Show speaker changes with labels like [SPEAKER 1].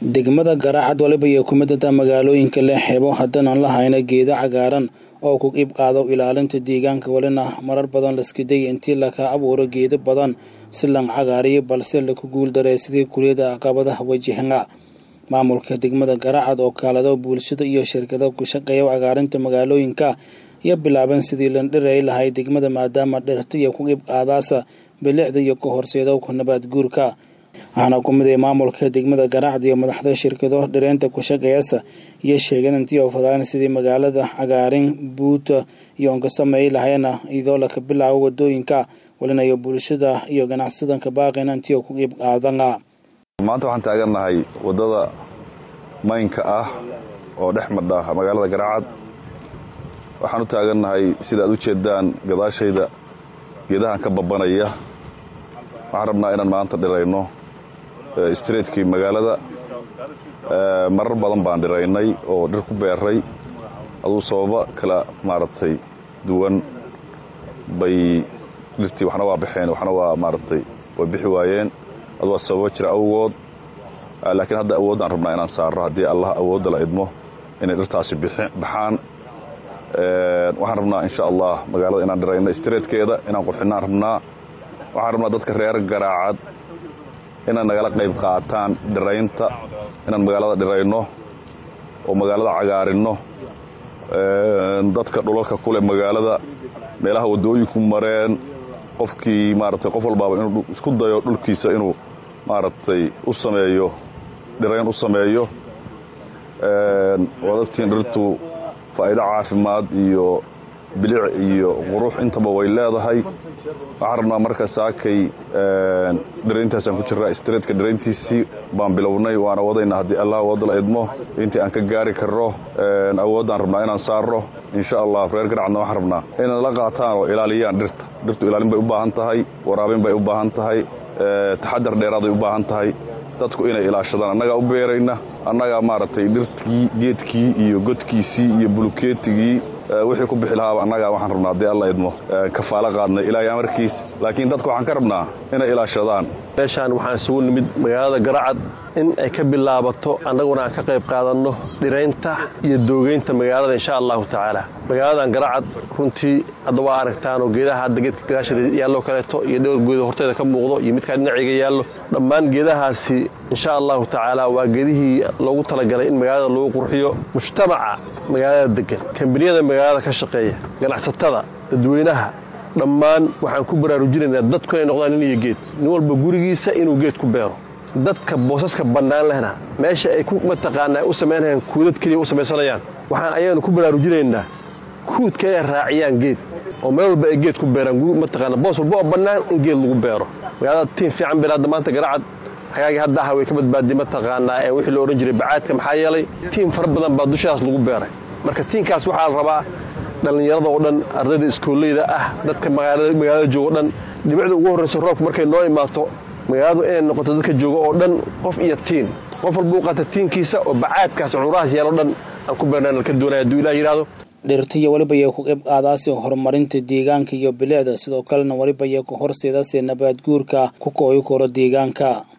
[SPEAKER 1] degmada garaacad waliba iyo kumidada magaalooyinka leh xeebo haddaan la hayna geedo cagaaran oo ku qeyb qaado ilaalinta deegaanka walina marar badan laskiday intii laka abuuro geedo badan si lan cagaariyo balse laku guuldaray sidii kuliyada caqabadaha wajahanga maamulka degmada garaacad oo kaalado bulshada iyo shirkado ku shaqeeya cagaarinta magaalooyinka iyo bilaaban sidii landhiray lahay degmada maadaama dhirta iyo ku qeyb qaadaasa bilicda iyo ka horseedo ku nabaad guurka waxaana ku mid ay maamulka degmada garaacad iyo madaxda shirkado dhireynta ku shaqeeyasa iyo sheegeen intii oo fadaan sidii magaalada cagaarin buuta iyo onka sameey lahayna iyadoo laka bilaabo wadooyinka walinayo bulshada iyo ganacsadanka baaqina intii oo ku qeyb qaadana
[SPEAKER 2] maanta waxaan taagannahay waddada maynka ah oo dhex madha magaalada garaacad waxaan u taagannahay sida aad u jeedaan gadaashayda geedahan ka babanaya waxaan rabnaa inaan maanta dhirayno streetkii magaalada marar badan baan dhiraynay oo dhir ku beeray aduu sababa kala maaragtay duwan bay dhirtii waxna waa baxeen waxna waa maaragtay way bixi waayeen aduu waa sababa jira awgood laakiin hadda awooddaan rabnaa inaan saarro haddii allah awoodda la idmo inay dhirtaasi baxaan waxaan rabnaa insha allah magaalada inaan dhirayno streetkeeda inaan qurxinaan rabnaa waxaan rabnaa dadka reer garaacad inay nagala qayb qaataan dhiraynta inaan magaalada dhirayno oo magaalada cagaarinno dadka dhulalka kuleh magaalada meelaha waddooyinku mareen qofkii maaragtay qof walbaaba inuu isku dayo dhulkiisa inuu maaragtay u sameeyo dhirayn u sameeyo waad ogtiin dhirtu faa'iido caafimaad iyo bilic iyo qurux intaba way leedahay waxaan rabnaa marka saakay dhirayntaasaan ku jirraa streetka dhirayntiisii baan bilownay waana wadaynaa haddii allah awoodda la idmo intii aan ka gaari karro awooddaan rabnaa inaan saarro insha allah reer garacadna waxaan rabnaa inay la qaataan oo ilaaliyaan dhirta dhirtu ilaalin bay u baahan tahay waraabin bay u baahan tahay taxadar dheeraaday u baahan tahay dadku inay ilaashadaan annagaa u beerayna annagaa maaragtay dhirtii geedkii iyo godkiisii iyo bulukeetigii wixii ku bixi lahaaba annagaa waxaan rabnaa haddii alla idmo kafaalo qaadnay ilaahay amarkiis laakiin dadku waxaan ka rabnaa inay ilaashadaan
[SPEAKER 3] meeshaan waxaan isugu nimid magaalada garacad in ay ka bilaabato annaguna aan ka qayb qaadanno dhiraynta iyo doogeynta magaalada insha allahu tacaala magaaladan garacad runtii hadda waa aragtaanoo geedaha hadda geedka gadaashada yaalloo kaleeto iyo dhowr geedo horteeda ka muuqdo iyo midkaa dhinacayga yaallo dhammaan geedahaasi insha allahu tacaala waa geedihii loogu talagalay in magaalada lagu qurxiyo mujtamaca magaalada degan kambaniyada magaalada ka shaqeeya ganacsatada dadweynaha dhammaan waxaan ku baraarujinaynaa dadku inay noqdaan nin iyo geed nin walba gurigiisa inuu geed ku beero dadka boosaska bannaan lehna meesha ay ku mataqaanaa u samaynayaan kuudad keliya u samaysanayaan waxaan ayaganu ku baraarujinaynaa kuudka inay raaciyaan geed oo meel walba ay geed ku beeraan mataqaana boos walba oo bannaan in geed lagu beero magaalada tiim fiican bir hadda maanta garacad hagaagii hadda aha way ka badbaadiy mataqaanaa ee wixii la odhan jiray bacaadka maxaa yeelay tiim fara badan baa dushaas lagu beeray marka tiimkaas waxaa la rabaa dhallinyarada oo dhan ardayda iskooleyda ah dadka magaalada jooga o dhan dhibicda ugu horrayso roobka markay noo imaato magaaladu inay noqoto dadka jooga oo dhan qof iyo tiin qof walba u qaata tiinkiisa oo bacaadkaas cudurahaas yeelo dhan aan ku beernaan ka doonaya hadduu ilah yidhaahdo
[SPEAKER 1] dhirta iyo weliba iyo ku qeyb qaadaasi horumarinta deegaanka iyo bilicda sidoo kalena weliba iyo ku horseedase nabaad guurka ku kooyi karo deegaanka